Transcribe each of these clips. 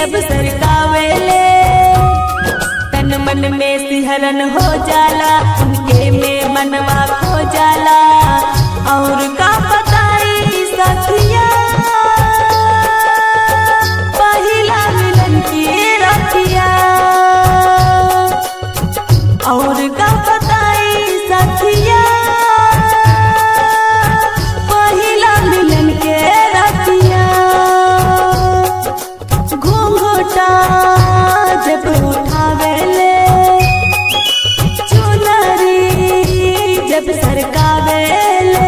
जब सरकावेले तन मन में सिहरन हो जाला उनके में मनवा खो जाला और का बताई सखिया पहिला मिलन की रखिया और का बताई सखिया पहिला मिलन के रखिया घूंघटा जब उठावेले चुनरी जब सरकावेले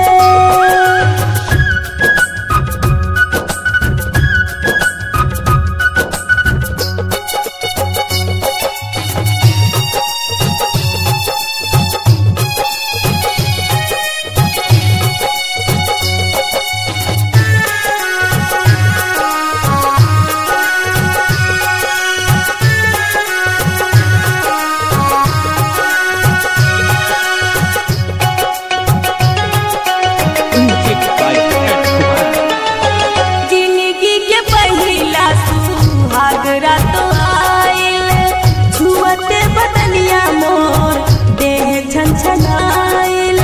Music by Ed Kumar. जिंदगी के पहिला सुहाग रात आइल छुअते बदनिया मोर देह छनछनाइल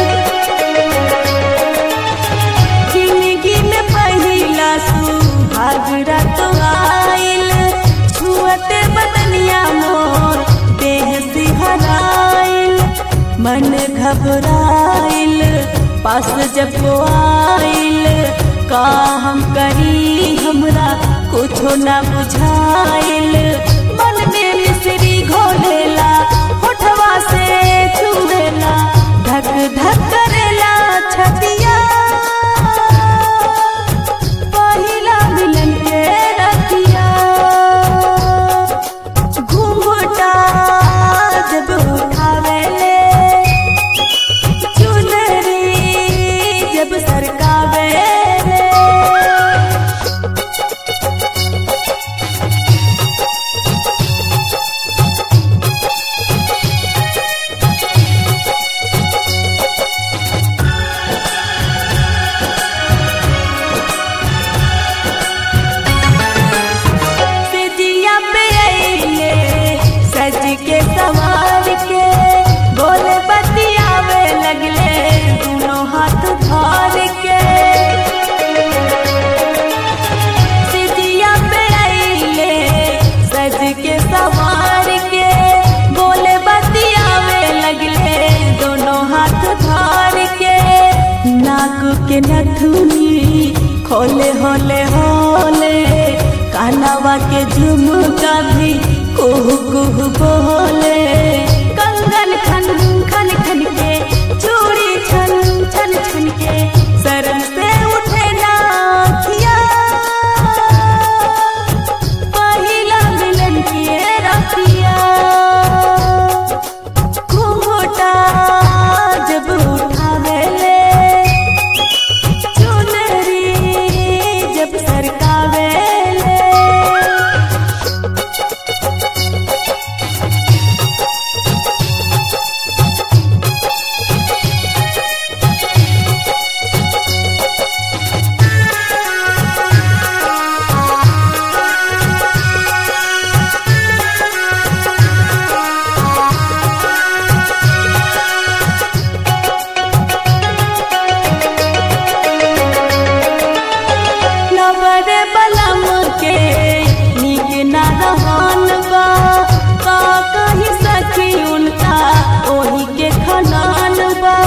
जिंदगी में पहिला सुहाग रात आइल छुअते बदनिया मोर देह सिहराइल मन घबराइल पास जब वो आइल का हम करी हमरा कुछो ना बुझाइल मन में मिश्री घोलेला होठवा से छुएला धक धक करेला छतिया पहिला मिलन के रतिया घूंघटा जब उठावेले चुनरी जब सरकावेले सिजिया पे आइले सज के सवार के बोले बतियावे लगले दोनों हाथ धर के सिजिया पे आइले सज के सवार के बोले बतियावे लगले दोनों हाथ धर के नाक के नथुनी खोले होले होले कानावा के झुमका भी कुहू कुहू बोले कंगन खन खन खन के चूड़ी छन छन छन के शरण से उठे नाथिया पहिला मिलन के रतिया घूंघटा जब उठावेले चुनरी जब सरकावेले नवर बलम के नीक न रहन बा का कही सखी उनका ओही के खनान बा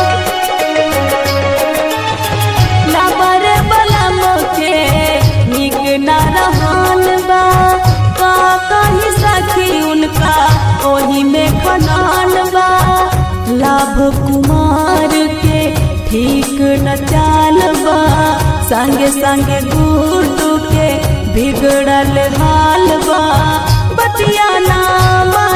नवर बलम के नीक न रहन बा का कही सखी उनका ओही में खनान बा लाभ कुमार के ठीक न चाल बा संगे संगे गुड्डू के बिगड़ल हाल बा बतिया ना